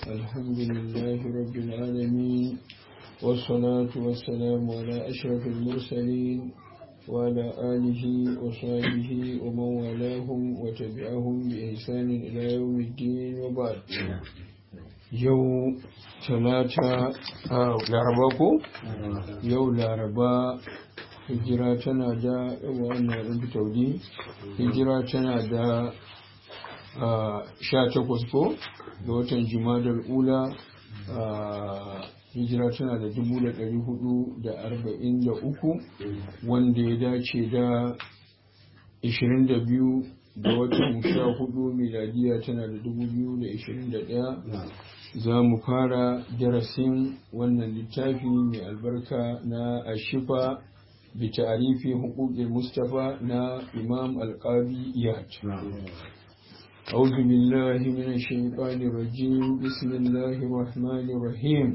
الحمد لله رب العالمين والصلاة والسلام على أشرف المرسلين وعلى آله وصحبه ومن والاهم وتبعهم بإحسان إلى يوم الدين وبعد yau talata a laraba ko yau laraba hijira tana da wannan ɗin fitaudi hijira tana da sha takwas ko da watan jumadar ula hijira tana da dubu da ɗari hudu da arba'in da uku wanda ya dace da ishirin da biyu da watan sha hudu miladiya tana da dubu biyu da ishirin da ɗaya za mu fara darasin wannan littafi mai albarka na ashifa bi ta'arifi huquqil mustafa na imam alqabi iyad أعوذ بالله من الشيطان الرجيم بسم الله الرحمن الرحيم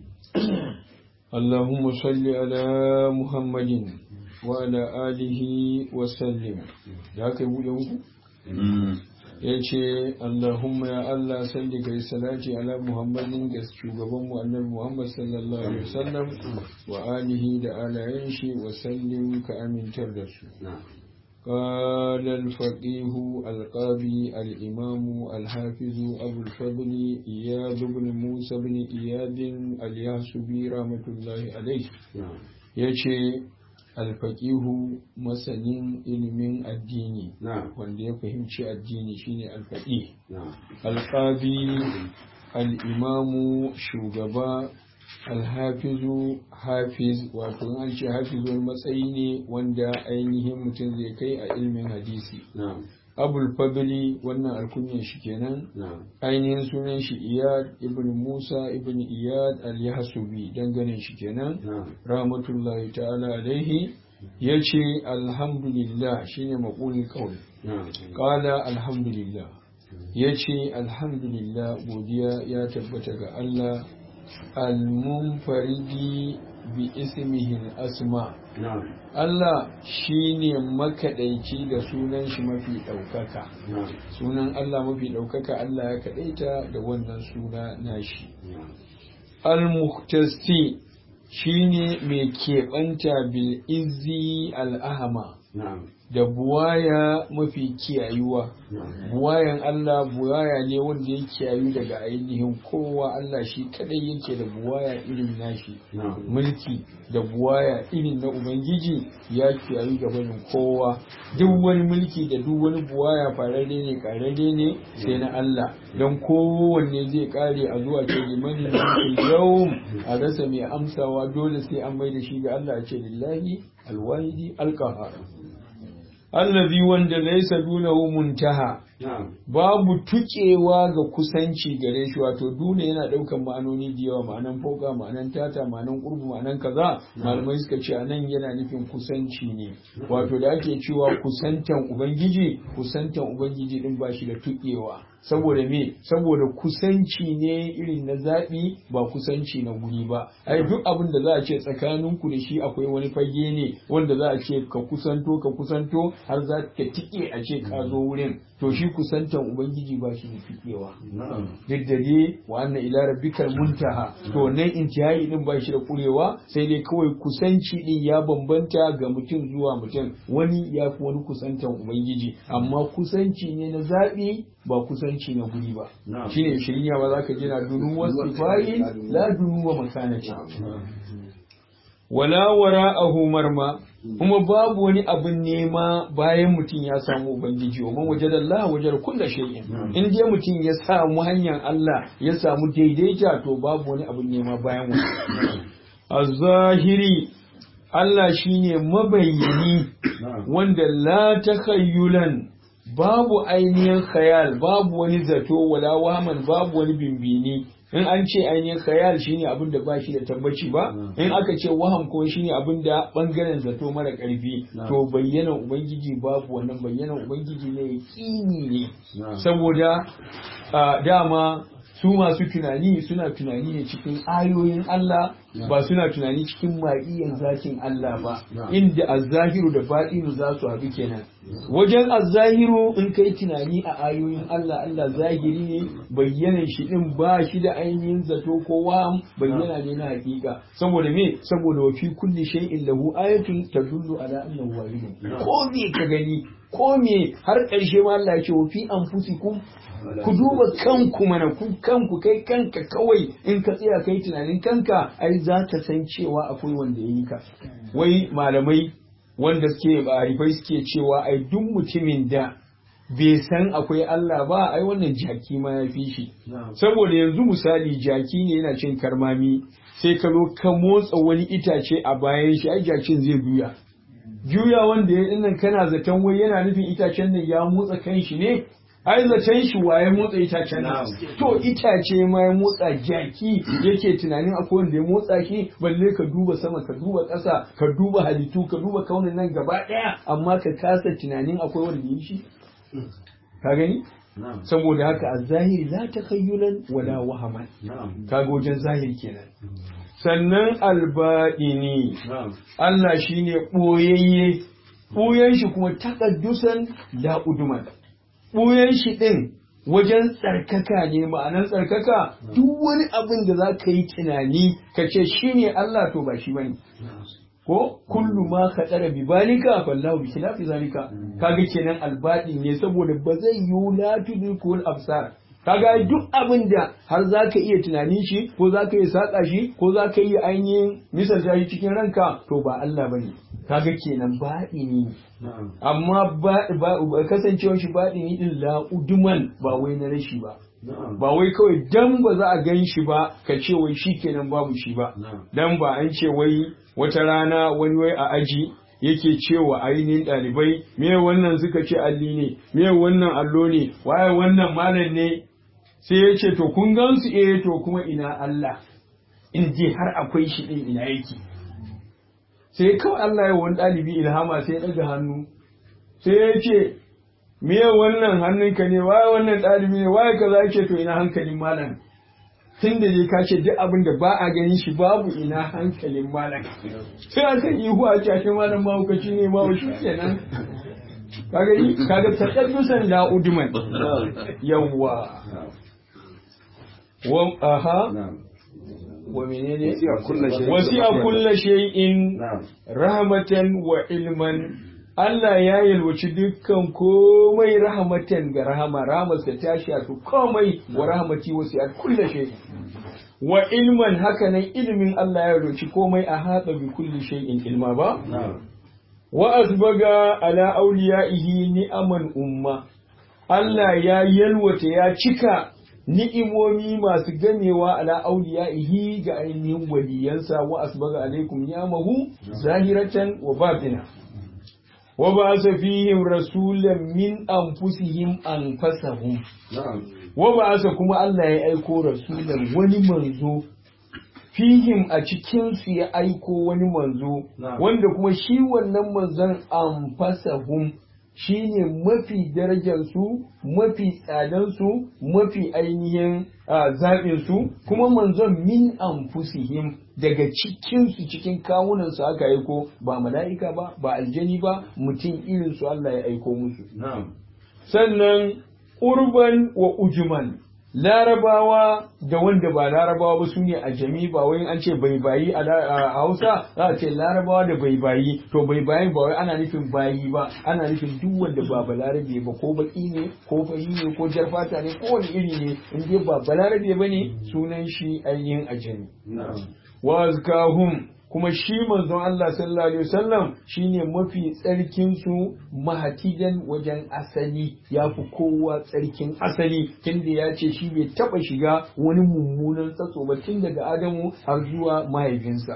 اللهم صل على محمد وعلى آله وسلم ذاك يقول ya ce Allahumma ya Allah salli kai salati ala Muhammadin ga shugaban mu annabi Muhammad sallallahu alaihi wasallam wa alihi da alayen shi wa sallim ka amintar da su قال الفقيه القاضي الإمام الحافظ أبو الفضل إياد بن موسى بن إياد الياسبي رحمة الله عليه يشي alfaƙihu masanin ilimin addini wanda ya fahimci addini shine alfaƙi alƙabi al'imamu shugaba alhafizu hafiz wato an ce hafiz wani matsayi ne wanda ainihin mutum zai kai a ilimin hadisi abul fadli wannan alkunyan shi kenan ainihin sunan shi iyad ibn musa ibn iyad al-yahsubi dangane shi kenan rahmatullahi ta'ala alaihi yace alhamdulillah shine maqulul qawl qala alhamdulillah yace alhamdulillah godiya ya tabbata ga Allah al-munfaridi bi ismihi asma Allah shi ne makaɗaici da sunan shi mafi ɗaukaka. Sunan Allah mafi ɗaukaka Allah ya kaɗaita da wannan suna nashi. Al-Muhtasti shi ne mai keɓanta bil izzi al'ahama. da buwaya mafi kiyayuwa buwayan Allah buwaya ne wanda ya kiyayu daga ainihin kowa Allah shi kadai yake da buwaya irin nashi mulki da buwaya irin na Ubangiji ya kiyayu ga barin kowa duk wani mulki da duk wani buwaya fararre ne kararre ne sai na Allah don kowanne zai kare a zuwa ce limani yau a rasa mai amsawa dole sai an mai da shi ga Allah ce lillahi alwahidi alqahar allazi wanda laysa dunahu muntaha babu tukewa ga kusanci gare shi wato duna yana daukan ma'anoni da yawa ma'anan fauka ma'anan tata ma'anan qurbu ma'anan kaza malamai suka ce anan yana nufin kusanci ne wato da ake cewa kusantan ubangiji kusantan ubangiji din ba shi da tukewa saboda me saboda kusanci ne irin na zaɓi ba kusanci na guri ba ai duk abin da za a ce tsakaninku da shi akwai wani fage ne wanda za a ce ka kusanto ka kusanto har za ka tike a ce ka zo wurin to shi kusantan ubangiji ba shi da tikewa duk da dai wa anna ila rabbikal muntaha to nan intihai din ba shi da kurewa sai dai kawai kusanci din ya bambanta ga mutum zuwa mutum wani ya fi wani kusantan ubangiji amma kusanci ne na zaɓi ba kusanci na guri ba shine shirya ba za ka jina dunu wasu fayi la dunu wa makanaci wala wara'ahu marma kuma babu wani abin nema bayan mutum ya samu ubangiji wa man wajada Allah wajada kullu shay'in in dai mutum ya samu hanyar Allah ya samu daidaita to babu wani abin nema bayan wani az-zahiri Allah shine mabayyani wanda la takhayyulan babu ainihin khayal babu wani zato wala waman babu wani bimbini in an ce ainihin khayal shine abin da ba shi da tabbaci ba in aka ce waham ko shine abin da bangaren zato mara karfi to bayyanan ubangiji babu wannan bayyanan ubangiji ne yaqini ne saboda dama su masu tunani suna tunani ne cikin ayoyin Allah ba suna tunani cikin ma'iyan zakin Allah ba inda azzahiru da baɗinu za su haɗu kenan wajen azzahiru in kai tunani a ayoyin Allah Allah zahiri ne bayyanan shi din ba shi da ainihin zato ko waham bayyana ne na hakika saboda me saboda wa fi kulli shay'in lahu ayatun tadullu ala annahu wahid ko me ka gani ko me har karshe ma Allah ya ce wa fi anfusikum ku duba kanku mana ku kanku kai kanka kawai in ka tsaya kai tunanin kanka ai za ka san cewa akwai wanda ya yi ka wai malamai wanda suke arifai suke cewa ai duk mutumin da bai san akwai Allah ba ai wannan jaki ma ya fi shi saboda yanzu misali jaki ne yana cin karmami sai ka zo ka motsa wani itace a bayan shi ai jakin zai juya juya wanda ya dinnan kana zaton wai yana nufin itacen nan ya motsa kan shi ne ai zaton shi waye motsa itacen nan to itace ma ya motsa jaki yake tunanin akwai wanda ya motsa shi balle ka duba sama ka duba ƙasa ka duba halittu ka duba kaunin nan gaba ɗaya amma ka kasa tunanin akwai wanda ya shi ka gani saboda haka a zahiri la takhayyulan wala wahaman kaga wajen zahiri kenan sannan albaɗini Allah shine ɓoyayye ɓoyen shi kuma takaddusan la uduman ɓoyen shi ɗin wajen tsarkaka ne ma'anan tsarkaka duk wani abin da za ka yi tunani ka ce shi ne Allah to ba shi ba ne ko kullu ma ka tsara bi balika fallahu bi khilafi zalika kaga kenan albadi ne saboda ba zai yi la tudrikul absar kaga duk abin da har za ka iya tunanin shi ko za ka iya saƙa shi ko za ka iya ainihin misalta shi cikin ranka to ba Allah bane kaga kenan baɗi ne amma kasancewar shi baɗi ne din la'uduman ba wai na rashi ba ba wai kawai dan ba za a gan shi ba ka ce wai shi kenan babu shi ba dan ba an ce wai wata rana wani wai a aji yake cewa ainihin ɗalibai me wannan suka ce alli ne me wannan allo ne waye wannan malam ne sai ya ce to kun gan su eh to kuma ina Allah in je har akwai shi din ina yake sai kawai Allah ya wani ɗalibi ilhama sai ya ɗaga hannu sai ya ce me wannan hannunka ne waye wannan ɗalibi ne waye kaza yake to ina hankalin malam tun da ka ce duk abin da ba a ganin shi babu ina hankalin malam sai aka ihu a cikin malam mahaukaci ne ma shi kenan kaga yi kaga takaddusan la udman yawwa wa aha wa menene wasi'a kullu shay'in rahmatan wa ilman Allah ya yalwaci dukkan komai rahmatan ga rahama rahamarsa ta shafi komai wa rahmati wasi'at kullu shay'in wa ilman haka nan ilimin Allah ya yalwaci komai a haɗa bi kulli shay'in ilma ba wa asbaga ala awliyaihi ni'aman umma Allah ya yalwata ya cika ni'imomi masu gamewa ala auliyaihi ga ainihin waliyansa wa asbaga alaikum ni'amahu zahiratan wa batina wa ba'atha fihim rasulan min anfusihim anfasahum wa ba'atha kuma Allah ya aiko rasulan wani manzo fihim a cikin su ya aiko wani manzo wanda kuma shi wannan manzon anfasahum shi ne mafi darajarsu mafi tsadansu mafi ainihin zaɓinsu kuma manzon min anfusihim daga cikinsu cikin kawunansu aka aiko ba mala'ika ba ba aljani ba mutum irinsu Allah ya aiko musu sannan urban wa ujuman larabawa da wanda ba larabawa ba su ne a jami ba wai an ce bai bayi a hausa za a ce larabawa da bai bayi to bai bayi ba wai ana nufin bayi ba ana nufin duk wanda ba balarabe ba ko baki ne ko fari ne ko jar fata ne ko wani iri ne in dai ba balarabe ba ne sunan shi ainihin ajami wa azkahum kuma shi manzon Allah sallallahu alaihi wasallam shine mafi tsarkin su mahatidan wajen asali ya fi kowa tsarkin asali tunda ya ce shi bai taba shiga wani mummunan tsatso ba tun daga Adamu har zuwa mahaifinsa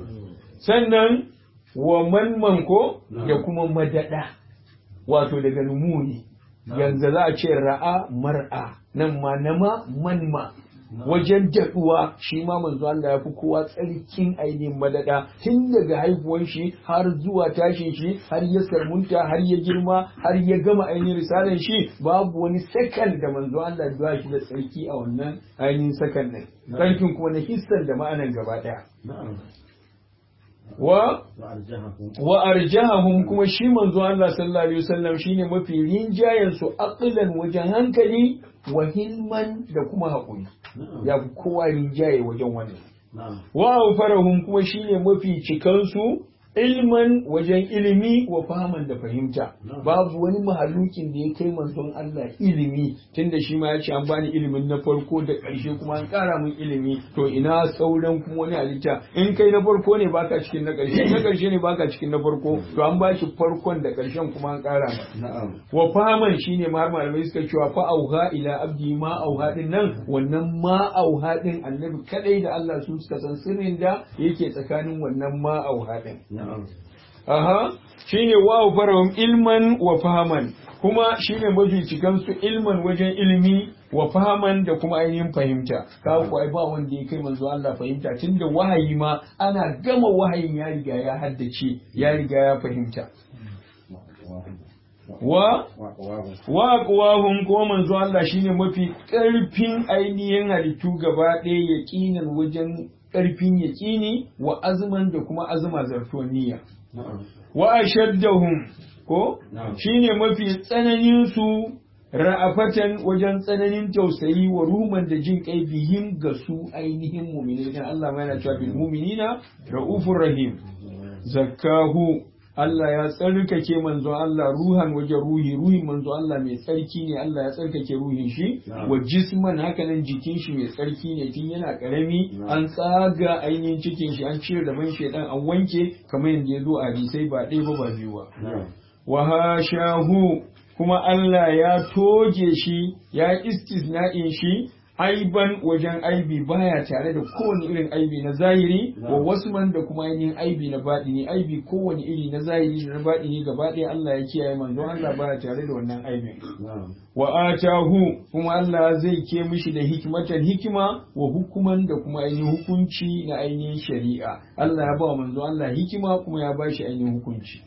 sannan wa manman ko da kuma madada wato daga numuni yanzu za a ce ra'a mar'a nan ma nama manma wajen daɗuwa shi ma manzo Allah ya fi kowa tsarkin ainihin madada tun daga haihuwan shi har zuwa tashin shi har ya sarmunta har ya girma har ya gama ainihin risalan shi babu wani sakan da manzo Allah ya shi da tsarki a wannan ainihin sakan din tsarkin kuma na hissan da ma'anan gaba ɗaya wa wa arjahahum kuma shi manzo Allah sallallahu alaihi wasallam shine mafi rinjayen su aqlan wajen hankali wa hilman da kuma haƙuri ya fi kowa rinjaye wajen wannan wa awfarahum kuma shine mafi cikansu ilman wajen ilimi wa fahaman da fahimta babu wani mahalukin da ya kai manzon Allah ilimi tunda shi ma ya ce an bani ilimin na farko da ƙarshe kuma an ƙara min ilimi to ina sauran kuma wani halitta in kai na farko ne baka cikin na ƙarshe na ƙarshe ne baka cikin na farko to an ba shi farkon da ƙarshen kuma an ƙara wa fahaman shine ma malamai suka cewa fa auha ila abdi ma auha din nan wannan ma auha din annabi kadai da Allah su suka san sirrin da yake tsakanin wannan ma auha din Aha, shi ne wa farahum ilman wa fahaman, kuma shi ne mafi cikansu ilman wajen ilimi wa fahaman da kuma ainihin fahimta. Ka ku ai ba wanda ya kai manzo Allah fahimta tunda wahayi ma ana gama wahayin ya riga ya haddace, ya riga ya fahimta. Wa wa aqwahum ko manzo Allah shine mafi ƙarfin ainihin halittu gaba ɗaya yaqinan wajen ƙarfin yaƙini wa azman da kuma azma zartuwar niyya. Wa ashaddahum ko shine mafi tsananin su ra'afatan wajen tsananin tausayi wa ruman da jin kai bihim ga su ainihin mu'minai dan Allah ma yana cewa bil mu'minina raufur rahim zakkahu Allah ya tsarkake manzo Allah ruhan wajen ruhi ruhin manzo Allah mai tsarki ne Allah ya tsarkake ruhin shi wa jisman hakanan jikin shi mai tsarki ne tun yana karami an tsaga ainihin cikin shi an cire da man shedan an wanke kamar yadda ya zo a hadisai ba ɗaya ba ba biyu ba wa hashahu kuma Allah ya toge shi ya istisna'in shi aiban wajen aibi baya tare da kowane irin aibi na zahiri wa wasu man da kuma ainihin aibi na baɗini aibi kowane iri na zahiri da na baɗini gaba ɗaya Allah ya kiyaye manzo Allah baya tare da wannan aibin wa atahu kuma Allah zai ke mishi da hikmatan hikima wa hukuman da kuma ainihin hukunci na ainihin shari'a Allah ya ba manzo Allah hikima kuma ya ba shi ainihin hukunci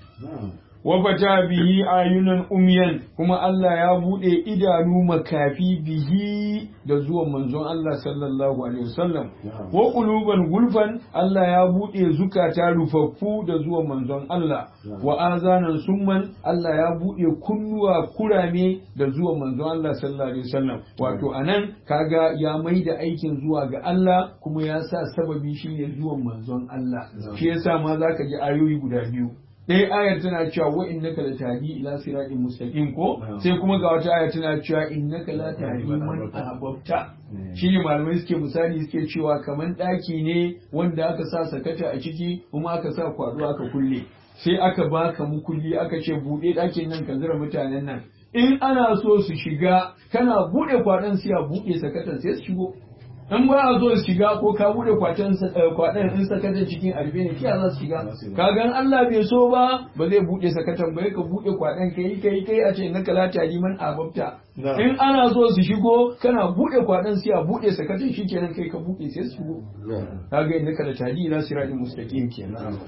wa fata bihi ayunan umyan kuma Allah ya bude idanu makafi bihi da zuwan manzon Allah sallallahu alaihi wasallam wa quluban gulfan Allah ya bude zukata rufaffu da zuwan manzon Allah wa azanan summan Allah ya bude kunnuwa kurame da zuwan manzon Allah sallallahu alaihi wasallam wato anan kaga ya maida aikin zuwa ga Allah kuma ya sa sababi shine zuwan manzon Allah shi yasa ma zaka ji ayoyi guda biyu ɗaya ayar tana cewa wa innaka la tahdi ila siratin mustaqim ko sai kuma ga wata ayar tana cewa innaka la tahdi man ahbabta shine malamai suke misali suke cewa kaman ɗaki ne wanda aka sa sakata a ciki kuma aka sa kwado aka kulle sai aka baka mukulli aka ce buɗe ɗakin nan ka zira mutanen nan in ana so su shiga kana buɗe kwaɗon sai a buɗe sakatan sai su shigo in ba a zo su shiga ko ka bude kwatan kwadan in sakatan cikin arbe ne kiya za su shiga kagan Allah bai so ba ba zai bude sakatan ba ka bude kwadan kai kai kai a ce na kala tari man ababta in ana so su shigo kana bude kwadan sai a bude sakatan shikenan kai ka bude sai su shigo kaga inda kala tari ila siratin mustaqim kenan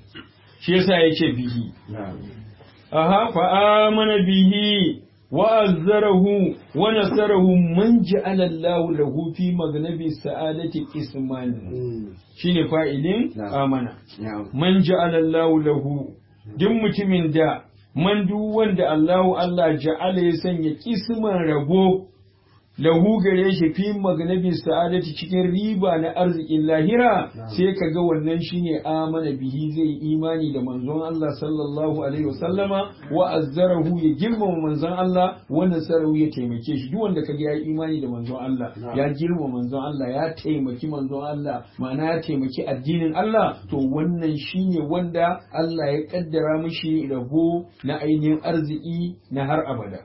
shi yasa yace bihi aha fa amana bihi وأزره ونصره من جعل الله له في مغنب السعادة اسما شين فائلين آمنا من جعل الله له دم متمن دا من دوان دا الله الله جعل يسن يكسما ربو lahu gare shi fi magnabi sa'adati cikin riba na arzikin lahira sai ka ga wannan shine amana bihi zai imani da manzon Allah sallallahu alaihi wasallama wa azzarahu ya girmama manzon Allah wa nasarahu ya taimake shi duk wanda kaga ya imani da manzon Allah ya girmama manzon Allah ya taimaki manzon Allah ma'ana ya taimaki addinin Allah to wannan shine wanda Allah ya kaddara mishi rabo na ainihin arziki na har abada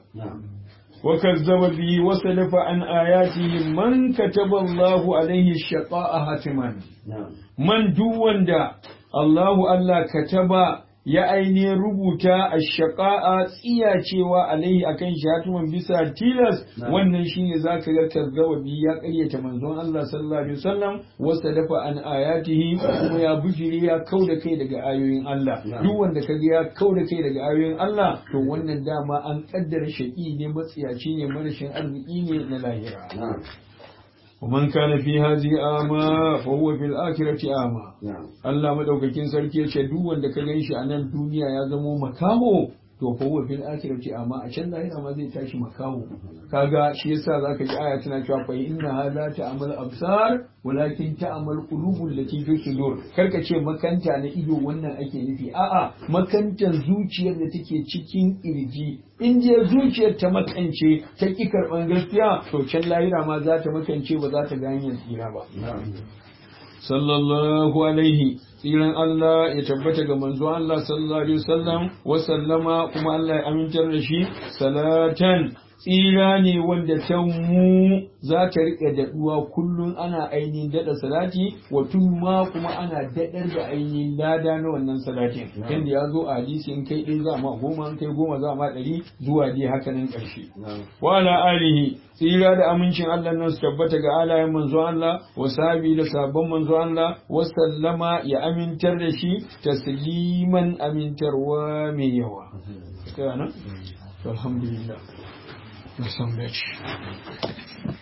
وكذب به وسلف عن آياته من كتب الله عليه الشقاء هاتما من دون دا الله الله كتب ya ainihin rubuta a shaƙa'a tsiyacewa alaihi akan shi hatuman bisa tilas wannan shine zaka ga kazzawabi ya ƙaryata manzon Allah sallallahu alaihi wasallam wasa dafa an ayatihi kuma ya bujire ya kauda kai daga ayoyin Allah duk wanda kaga ya kauda kai daga ayoyin Allah to wannan dama an kaddara shaƙi ne matsiyaci ne marashin arziki ne na lahira ومن كان في هذه أعمى فهو في الآخرة أعمى Allah madaukakin sarki yace duk wanda ka ganshi a nan duniya ya zamo makaho to fa huwa fil akhirati amma a can lahira ma zai tashi makaho kaga shi yasa zaka ji aya tana cewa fa inna hadha ta'mal absar walakin ta'mal qulubul lati fi sudur karka ce makanta na ido wannan ake nufi a'a makantan zuciyar da take cikin kirji in je zuciyar ta makance ta ki karban gaskiya to can lahira ma za ta makance ba za ta ga hanyar tsira ba sallallahu alaihi tsiran Allah ya tabbata ga manzo Allah sallallahu alaihi wasallam wa sallama kuma Allah ya amintar da shi salatan tsira ne wanda ta mu za ta riƙe daɗuwa kullum ana ainihin daɗa salati wa ma kuma ana daɗar da ainihin lada na wannan salatin yadda ya zo a hadisi in kai ɗaya za ma goma in kai goma za ma ɗari zuwa dai haka nan ƙarshe wa ala alihi tsira da amincin Allah nan su tabbata ga alayen manzo Allah wa sabi da sabon manzo Allah wa sallama ya amintar da shi tasliman amintarwa mai yawa alhamdulillah Some bitch.